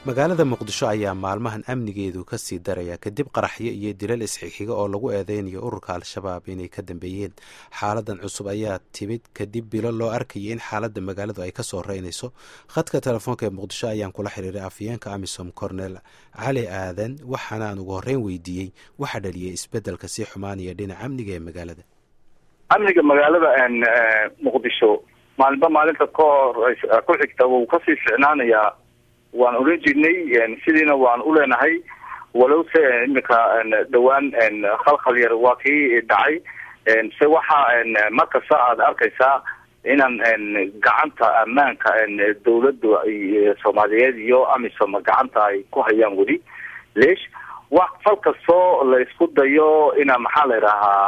magaalada muqdisho ayaa maalmahan amnigeedu ka sii daraya kadib qaraxyo iyo dilal isxixiga oo lagu eedeynayo ururka al-shabaab inay ka dambeeyeen xaaladan cusub ayaa timid kadib bilo loo arkayay in xaaladda magaaladu ay kasoo reynayso khadka telefoonka ee muqdisho ayaan kula xiriiray afhayeenka amisom cornel cali aadan waxaana aan ugu horreyn weydiiyey waxa dhaliyay isbeddelka sii xumaanaya dhinaca amniga ee magaalada amniga magaalada muqdisho maalinba maalinta kahor ku xigta wuu kasii ficnaanayaa waan oran jirnay sidiina waan uleenahay walowse imika dhawaan khalkhal yar waa kii dhacay se waxa markasta aada arkaysaa inaan gacanta ammaanka dawladda soomaaliyeed iyo amisom gacanta ay ku hayaan weli leesh wax fal kastoo la isku dayo ina maxaa la idhahaa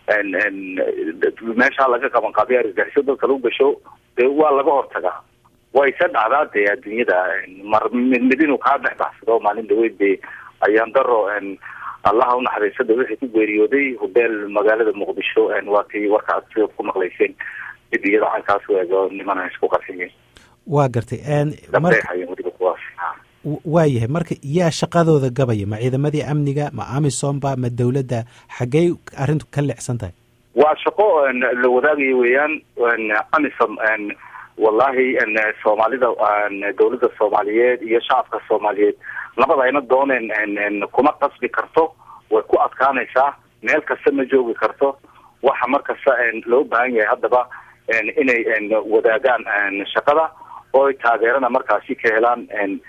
meesha laga qaban qaabiy argagixiso dadka lagu gasho dee waa laga hortagaa way isa dhacdaa dee adduunyada mar mid mid inuu kaa dhex baxsado maalin dhaweyd de ayaan daro allaha unaxariisada wixii ku geeriyooday hubeel magaalada muqdisho waa kii warka aad sida ku maqlayseen dib iyada caynkaas u eego nimana isku qarxiyeen waa gartay dabeexayen weliba kuwaas waa yahay marka yaa shaqadooda gabaya ma ciidamadii amniga ma amisomba ma dawladda xaggey arrintu ka leecsan tahay waa shaqo la wadaagayo weeyaan amisom wallahi soomaalida dawladda soomaaliyeed iyo shacabka soomaaliyeed labada ayna dooneen kuma qasbi karto way ku adkaanaysaa meel kasta ma joogi karto waxa markasta loo baahan yahay haddaba inay wadaagaan shaqada oo taageerana markaasi ka helaan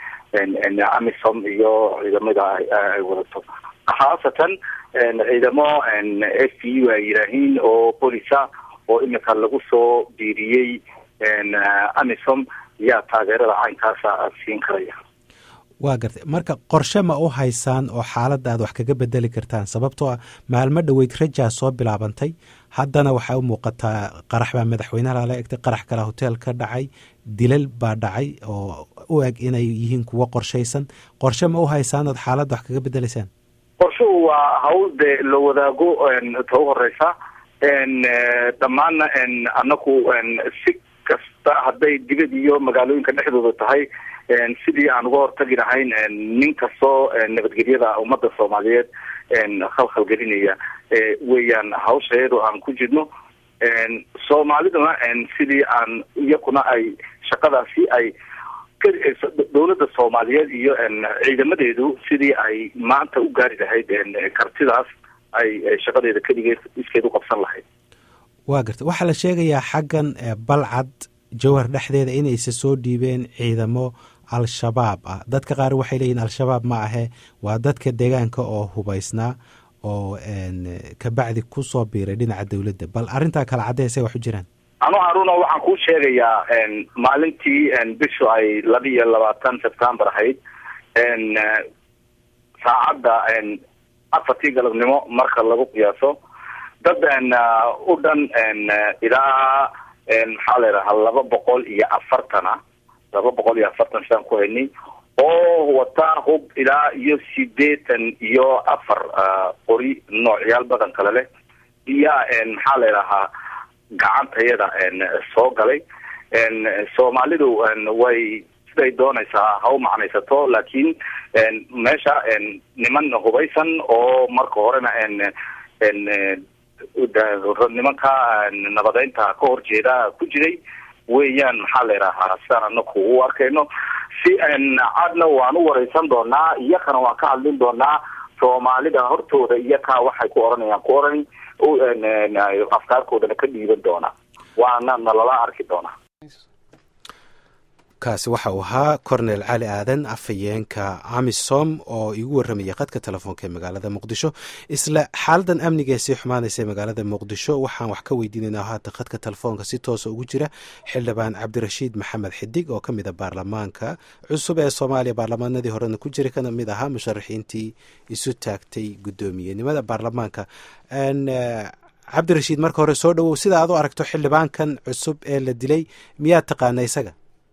amisom iyo ciidamada ay wadato khaasatan ciidamo f p u ay yidhaahiin oo bolisa oo imika lagu soo biiriyey amisom yaa taageerada caynkaasa siin karaya waa gartay marka qorshe ma u haysaan oo xaaladda aad wax kaga bedeli kartaan sababtoo ah maalmo dhoweyd rajaa soo bilaabantay haddana waxay u muuqataa qarax baa madaxweynaha lala egtay qarax kale hotel ka dhacay dilal baa dhacay oo u eg inay yihiin kuwo qorshaysan qorshe ma u haysaan ood xaaladda wax kaga bedeleysaan qorshuhu waa hawl dee la wadaago ta u horeysa dhammaanna anaku si kasta hadday dibad iyo magaalooyinka dhexdooda tahay sidii aan uga hortagi lahayn nin kastoo nabadgelyada ummadda soomaaliyeed khalkhal gelinaya weeyaan hawsha iyadoo aan ku jirno soomaaliduna sidii aan iyakuna ay shaqadaasi ay dawladda soomaaliyeed iyo ciidamadeedu sidii ay maanta u gaari lahayd kartidaas ay shaqadeeda keligeed iskeed u qabsan lahayd waa garta waxaa la sheegayaa xaggan balcad jawhar dhexdeeda inaysa soo dhiibeen ciidamo al-shabaab ah dadka qaar waxay leeyihin al-shabaab ma ahe waa dadka deegaanka oo hubaysnaa oo kabacdi kusoo biiray dhinaca dawladda bal arrintaa kala caddeysay wax u jiraan anu haruna waxaan kuu sheegayaa maalintii bishu ay laba iyo labaatan september ahayd saacadda afartii galabnimo marka lagu qiyaaso dad u dhan ilaa maxaa la yidhahaa laba boqol iyo afartana laba boqol iyo afartan sidaan ku haynay oo wata hub ilaa iyo sideetan iyo afar qori noocyaal badan kale leh iyo maxaa la yidhahaa gacantayada soo galay soomaalidu way siday doonaysaa ha u macnaysato laakiin meesha niman hubaysan oo marka horena nimanka nabadeynta ka horjeeda ku jiray weeyaan maxaa la yidhahaa sidaan anaku u arkayno si cadna waan u wareysan doonaa iyakana waan ka hadlin doonaa soomaalida hortooda iyakaa waxay ku oranayaan ku oran afkaarkoodana ka dhiiban doonaa waana nalala arki doonaa kaasi waxa uu ahaa cornel cali aadan afhayeenka amisom oo igu warramayay khadka telefoonka ee magaalada muqdisho isla xaaladan amniga ee sii xumaanaysa ee magaalada muqdisho waxaan wax ka weydiinaynaa haatan khadka telefoonka si toosa ugu jira xildhibaan cabdirashiid maxamed xidig oo ka mid a baarlamaanka cusub ee soomaaliya baarlamaanadii horena ku jira kana mid ahaa musharaxiintii isu taagtay guddoomiyenimada baarlamaanka cabdirashiid marka hore soo dhawow sida aad u aragto xildhibaankan cusub ee la dilay miyaad taqaana isaga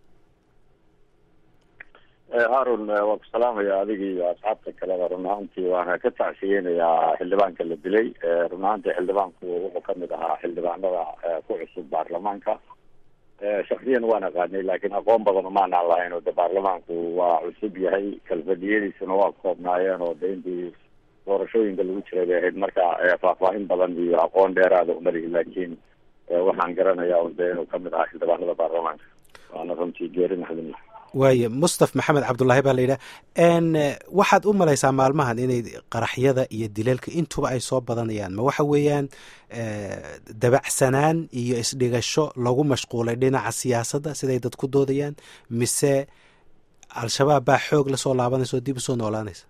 harun waan ku salaamaya adiga iyo asxaabta kaleba run ahaantii waana ka tacsiyeynayaa xildhibaanka la dilay run ahaantii xildhibaanku wuxuu kamid ahaa xildhibaanada ku cusub baarlamaanka shaksiyan waan aqaanay laakiin aqoon badan umaanaan lahayn oo de baarlamaanku waa cusub yahay kalfadiyadiisuna waa koobnaayeen oo de intii doorashooyinka lagu jiray bay ahayd marka faahfaahin badan iyo aqoon dheeraada umalihi laakiin waxaan garanayaa un de inuu kamid ahaa xildhibaanada baarlamaanka waana runtii geeri naxdin waaye mustaf maxamed cabdullaahi baa la yidhaha waxaad u malaysaa maalmahan inay qaraxyada iyo dilalka intuba ay soo badanayaan ma waxa weeyaan dabacsanaan iyo isdhigasho lagu mashquulay dhinaca siyaasadda siday dad ku doodayaan mise al-shabaab baa xoog lasoo laabanaysa oo dib usoo noolaanaysa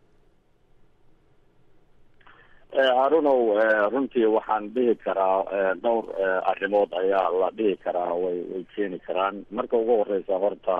harunow runtii waxaan dhihi karaa dhowr arrimood ayaa la dhihi karaa way way keeni karaan marka ugu horeysa horta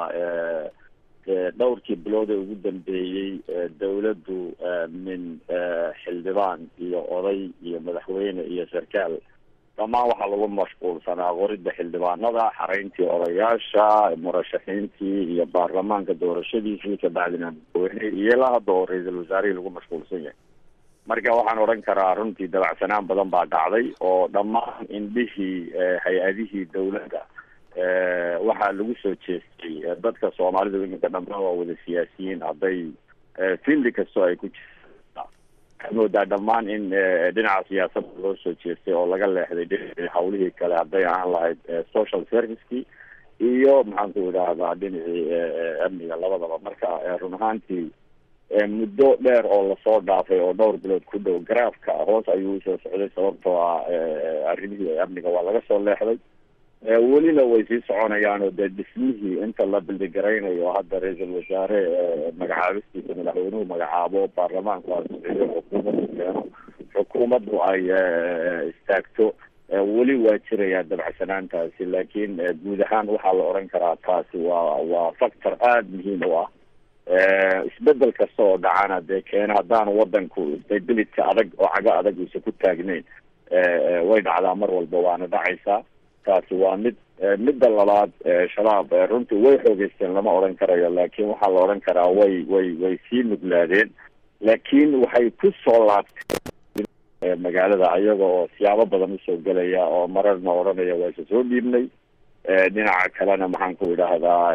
dhowrkii bilood ee ugu dambeeyey dawladdu min xildhibaan iyo oday iyo madaxweyne iyo sarkaal dhammaan waxaa lagu mashquulsanaa qoridda xildhibaanada xareyntii odayaasha murashaxiintii iyo baarlamaanka doorashadiisii kabacdina madaxweyne iyo ilaa hadda oo ra-iisul wasaarihii lagu mashquulsan yahay marka waxaan odhan karaa runtii dabacsanaan badan baa dhacday oo dhammaan indhihii hay-adihii dawladda waxaa lagu soo jeestay dadka soomaalida iminka dhammaan waa wada siyaasiyiin hadday fildi kastoo ay ku jirta waxaad moodaa dhammaan in dhinaca siyaasadda loo soo jeestay oo laga leexday dhinacii hawlihii kale hadday ahaan lahayd social servicekii iyo maxaan ku idhaahdaa dhinacii amniga labadaba marka run ahaantii muddo dheer oo lasoo dhaafay oo dhowr bilood ku dhow garaafka hoos ayuu usoo socday sababtoo ah arrimihii amniga waa laga soo leexday welina way sii soconayaan oo dee dhismihii inta la bildigaraynayo hadda ra-iisul wasaare magacaabistiisa madaxweynuhu magacaabo baarlamaanku asiciyo xukuumaddu keeno xukuumaddu ay istaagto weli waa jirayaa dabacsanaantaasi laakiin guud ahaan waxaa la odhan karaa taasi waa waa factor aada muhiim u ah isbedel kasta oo dhacana dee keena haddaan wadanku stabilitka adag oo cago adag uusa ku taagnayn way dhacdaa mar walba waana dhacaysaa taasi waa mid midda labaad shabaab runtii way xoogeysteen lama odhan karayo laakiin waxaa la odhan karaa way way way sii nuglaadeen laakiin waxay ku soo laabteen magaalada ayaga oo siyaabo badan usoo gelaya oo mararna odhanaya waa isa soo dhiibnay dhinaca kalena maxaan ku idhaahdaa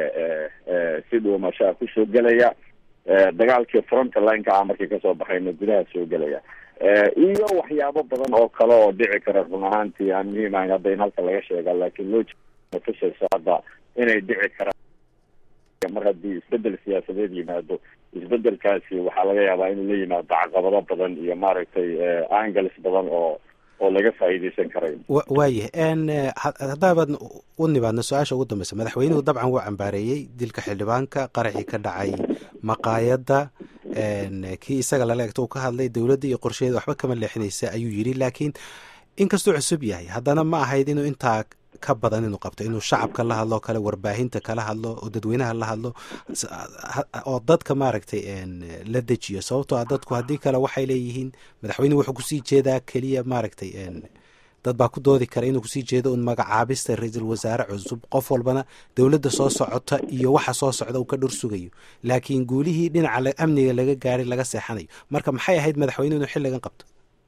si dhuumashaa kusoo gelaya dagaalkii frontlineka ah markii kasoo baxayna gudaha soo gelaya iyo waxyaabo badan oo kale oo dhici kara run ahaantii aan muhiim ahayn hadda in halka laga sheega laakiin loo tusayso hadda inay dhici karaan mar haddii isbedel siyaasadeed yimaado isbedelkaasi waxaa laga yaabaa inuu la yimaado caqabado badan iyo maaragtay angles badan oo oo laga faa'iideysan karayo waayah haddaabaad u nimaadna su-aasha ugu dambeysa madaxweynuhu dabcan wuu cambaareeyey dilka xildhibaanka qaraxii ka dhacay maqaayadda kii isaga lala egto uu ka hadlay dowladda iyo qorsheeda waxba kama leexinaysa ayuu yidhi laakiin inkastuu cusub yahay haddana ma ahayd inuu intaa ka badan inuu qabto inuu shacabka la hadlo kale warbaahinta kala hadlo oo dadweynaha la hadlo oo dadka maaragtay la dejiyo sababtoo ah dadku haddii kale waxay leeyihiin madaxweynuhu wuxuu kusii jeedaa keliya maaragtay dad baa ku doodi kara inuu kusii jeedo un magacaabista ra-iisul wasaare cusub qof walbana dowladda soo socota iyo waxa soo socda uu ka dhor sugayo laakiin guulihii dhinaca amniga laga gaaray laga seexanayo marka maxay ahayd madaxweynuhu inuu xilligan qabto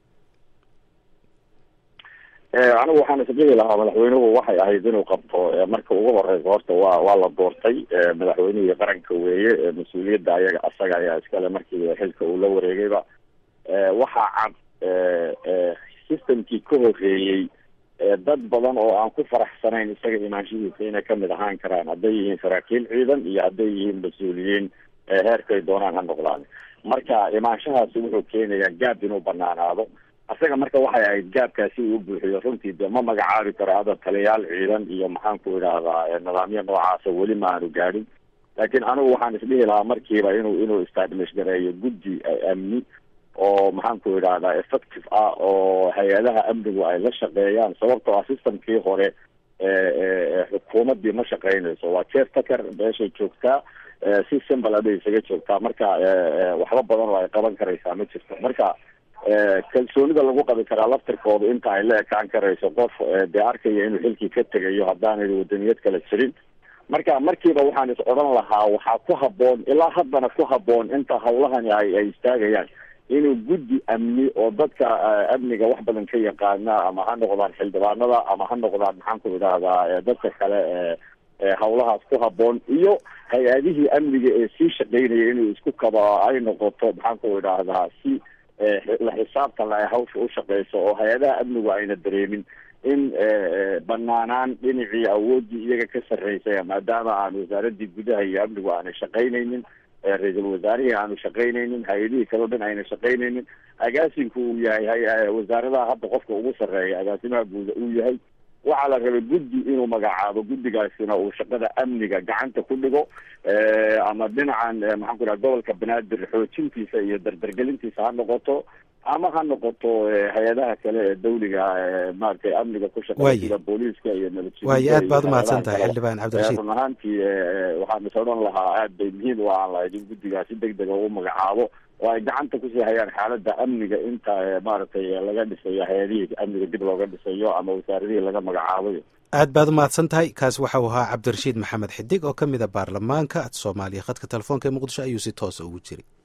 anigu waxaan isdhihi lahaa madaxweynuhu waxay ahayd inuu qabto marka ugu horeysa horta waa waa la doortay madaxweynihii qaranka weeye mas-uuliyadda ayaga asaga ayaa iskale markii xilka uu la wareegayba waxaa cad systemkii ka horeeyey dad badan oo aan ku faraxsanayn isaga imaanshihiisa inay kamid ahaan karaan hadday yihiin saraakiil ciidan iyo hadday yihiin mas-uuliyiin heerkay doonaan ha noqdaan marka imaanshahaasi wuxuu keenayaa gaab inuu banaanaado asaga marka waxay ahayd gaabkaasi uu buuxiyo runtii de ma magacaabi karo hadda taliyaal ciidan iyo maxaan ku idhaahdaa nidaamyo noocaasa weli ma aanu gaadhin laakiin anigu waxaan isdhihi lahaa markiiba inuu inuu establish gareeyo guddi amni oo maxaan ku idhahdaa effective ah oo hay-adaha amnigu ay la shaqeeyaan sababtoo ah systemkii hore xukuumaddii ma shaqeynayso waa jeef taker meeshay joogtaa si simple aday isaga joogtaa marka waxba badan oo ay qaban karaysaa ma jirto marka kalsoonida lagu qabi karaa laftirkooda inta ay la ekaan karayso qof dee arkaya inuu xilkii ka tegayo haddaanay wadaniyad kala jirin marka markiiba waxaan is odhan lahaa waxaa ku haboon ilaa haddana ku haboon inta hawlahani ay ay istaagayaan inuu guddi amni oo dadka amniga wax badan ka yaqaana ama ha noqdaan xildhibaanada ama ha noqdaan maxaan ku idhaahdaa dadka kale ee hawlahaas ku haboon iyo hay-adihii amniga ee sii shaqeynaya inuu isku kaba ay noqoto maxaan ku idhaahdaa si la xisaabtan la ay hawsha u shaqeyso oo hay-adaha amnigu ayna dareemin in banaanaan dhinacii awooddii iyaga ka sarreysay maadaama aan wasaaradii gudaha iyo amnigu aanay shaqaynaynin ra-iisul wasaarihii aanu shaqaynaynin hay-adihii kaleo dhan ayna shaqaynaynin agaasinku uu yahay wasaaradaha hadda qofka ugu sarreeya agaasimaha guuda uu yahay waxaa la rabay guddi inuu magacaabo guddigaasina uu shaqada amniga gacanta ku dhigo ama dhinacan maxaan ku idhaha gobolka banaadir xoojintiisa iyo dardargelintiisa ha noqoto ama ha noqoto hay-adaha kale ee dawliga maaragtay amniga ku shaqeeya sida booliiska iyo nabadsugiga waayo aad baad umahadsan tahay xildhibaan cabdirashiid run ahaantii waxaan is odhan lahaa aad bay muhiim u aan lahayd in guddigaasi deg dega u magacaabo oo ay gacanta kusii hayaan xaaladda amniga inta maaragtay laga dhisayo hay-adihii amniga dib looga dhisayo ama wasaaradihii laga magacaabayo aad baad umahadsan tahay kaas waxa uu ahaa cabdirashiid maxamed xidig oo ka mid a baarlamaanka soomaaliya khadka telefoonka ee muqdisho ayuu si toosa ugu jiray